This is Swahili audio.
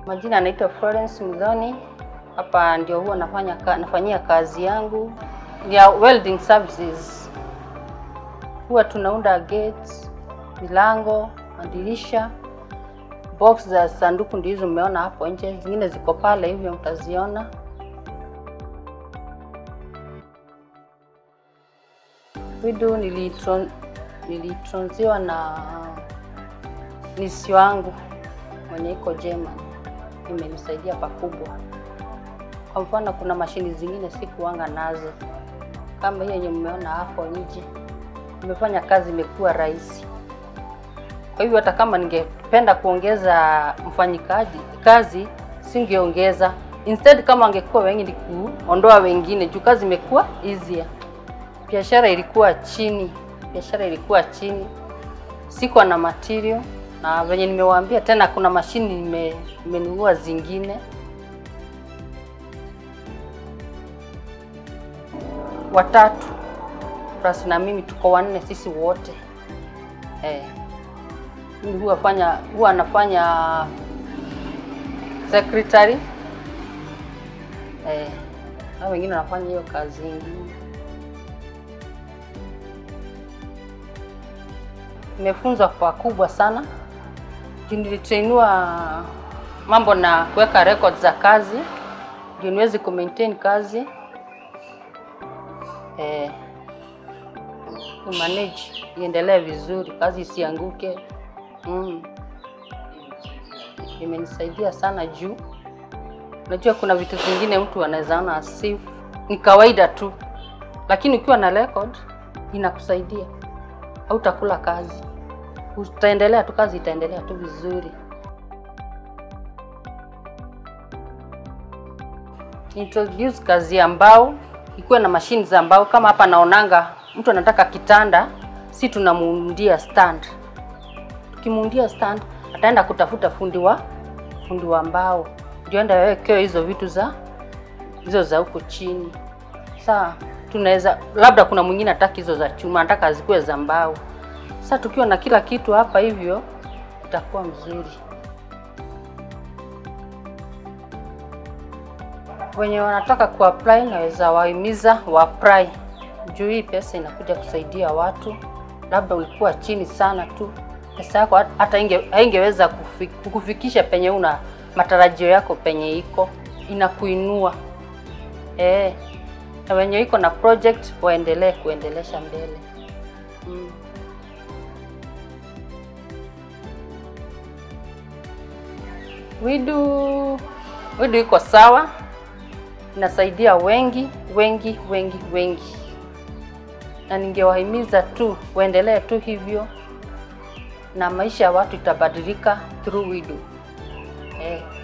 Majina anaitwa Florence Mudhoni. Hapa ndio huwa nafanya ka, nafanyia kazi yangu ya welding services. Huwa tunaunda gates, milango, madirisha, box za sanduku ndio hizo mmeona hapo nje, zingine ziko pale hivyo mtaziona. Widu nilitron, nilitronziwa na nisi wangu mwenye iko German, imenisaidia pakubwa. Kwa mfano, kuna mashini zingine sikuanga nazo kama hiyo yenye mmeona hapo nje, imefanya kazi imekuwa rahisi. Kwa hivyo hata kama ningependa kuongeza mfanyikazi kazi, singeongeza. Instead, kama angekuwa wengi ni kuondoa wengine, juu kazi imekuwa easier. Biashara ilikuwa chini, biashara ilikuwa chini, sikuwa na material na venye nimewaambia tena, kuna mashini nime- nimenunua zingine. Watatu plus na mimi tuko wanne, sisi wote eh. Mimi huwa fanya huwa nafanya secretary eh, na wengine wanafanya hiyo kazi ingine. Nimefunzwa pakubwa sana juu nilitrainiwa mambo na kuweka records za kazi ndio niweze kumaintain kazi eh, manage iendelee vizuri, kazi isianguke. Mm. Imenisaidia sana juu unajua kuna vitu vingine mtu anaweza ona si ni kawaida tu, lakini ukiwa na record inakusaidia, hautakula kazi, utaendelea tu, kazi itaendelea tu vizuri. Introduce kazi ya mbao, ikuwe na mashine za mbao. Kama hapa naonanga mtu anataka kitanda, si tunamuundia stand. Tukimuundia stand, ataenda kutafuta fundi wa fundi wa mbao, ndio enda wekewe hizo vitu za hizo za huko chini. Saa tunaweza labda, kuna mwingine hataki hizo za chuma, anataka zikuwe za mbao. Sasa tukiwa na kila kitu hapa hivyo, itakuwa mzuri. Wenye wanataka kuapply naweza wahimiza waapply, juu hii pesa inakuja kusaidia watu. Labda ulikuwa chini sana tu, pesa yako hata inge, haingeweza kufi- kukufikisha penye una matarajio yako penye iko, inakuinua eh, na wenye iko na project waendelee kuendelesha mbele mm. Widu Widu iko sawa, inasaidia wengi wengi wengi wengi, na ningewahimiza tu waendelee tu hivyo, na maisha ya watu itabadilika through Widu eh.